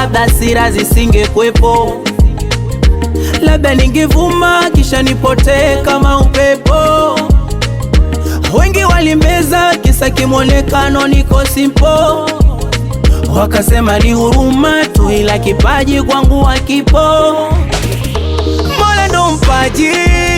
labda sira zisingekwepo, labda ningevuma kisha nipotee kama upepo. Wengi walimbeza kisa kimwonekano niko simpo, wakasema ni huruma tu, ila kipaji kwangu hakipo. Mola ndo mpaji,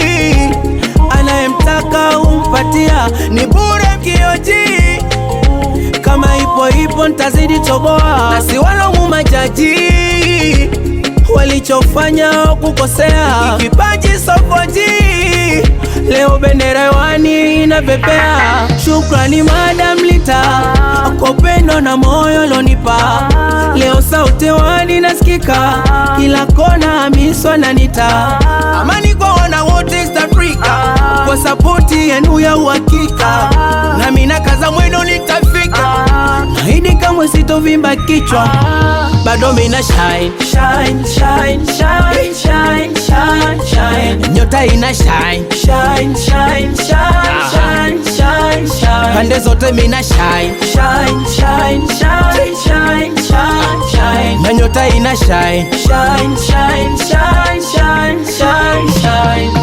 anayemtaka umpatia, ni bure mkioji kama ipo ipo ntazidi toboa, na si walaumu majaji walichofanya kukosea. Kipaji sokoji, leo bendera hewani inapepea. Shukrani Madam Lita kwa upendo na moyo lonipa, leo sauti hewani nasikika kila kona, amiswa na nita amani kwa wana wote East Africa, kwa sapoti yenu ya uhakika, nami nakaza mwendo nitafika Naahidi kamwe sitovimba kichwa, bado mina shine, shine, shine, shine, shine, shine, shine. Nyota ina shine, shine, shine, shine, shine, shine, shine. Pande zote mina shine, shine, shine, shine, shine, shine, shine. Na nyota ina shine, shine, shine, shine, shine, shine, shine.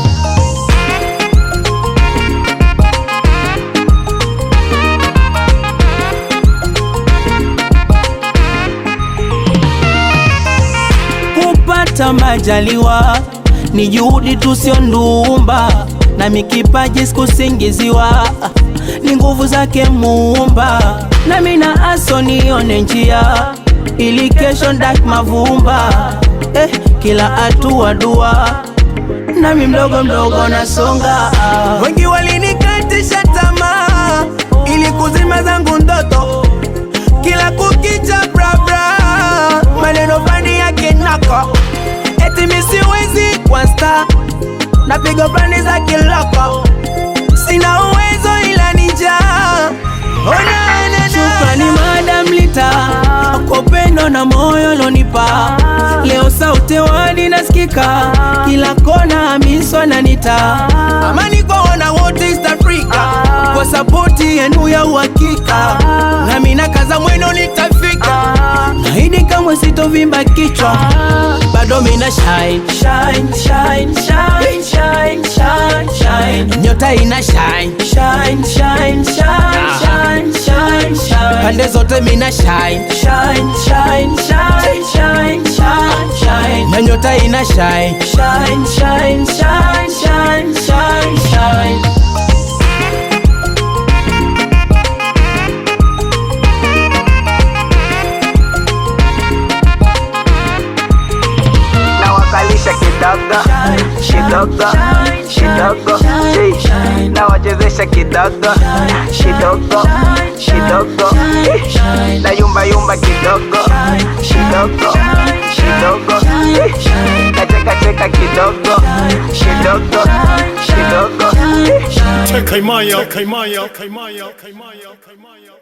kupata majaliwa ni juhudi tusio ndumba, na mikipaji sikusingiziwa, ni nguvu zake Muumba. Na mina aso nione njia ili kesho ndak mavumba eh, kila hatua dua nami mdogo mdogo nasonga. Wengi walinikatisha tamaa ili kuzima zangu ndoto, kila kukicha brabra maneno fani yake nako, eti mi siwezi kwa star, napiga plani za kiloko, sina uwezo ila nijaa Shukrani Madam Lita kwa upendo na moyo lonipa, leo sauti hewani nasikika kila kona, amiswa na nita amani kwa wana wote East Africa, kwa sapoti yenu ya uhakika, nami nakaza mwendo nitafika, naahidi kamwe sitovimba kichwa, bado mina shine, shine, shine, shine, shine, shine, shine. Nyota ina shine, shine, shine, shine, shine, shine, shine. Pande zote mina shine, shine, shine, shine, shine, shine, shine. Na nyota ina shine, shine, shine, shine, shine, shine, shine. na wakalisha kidogo kidogo kidogo eh, na wachezesha kidogo kidogo kidogo eh, na yumba yumba kidogo kidogo kidogo eh, na cheka cheka kidogo kidogo kidogo eh. Tekaimaya, Tekaimaya, Tekaimaya, Tekaimaya, Tekaimaya.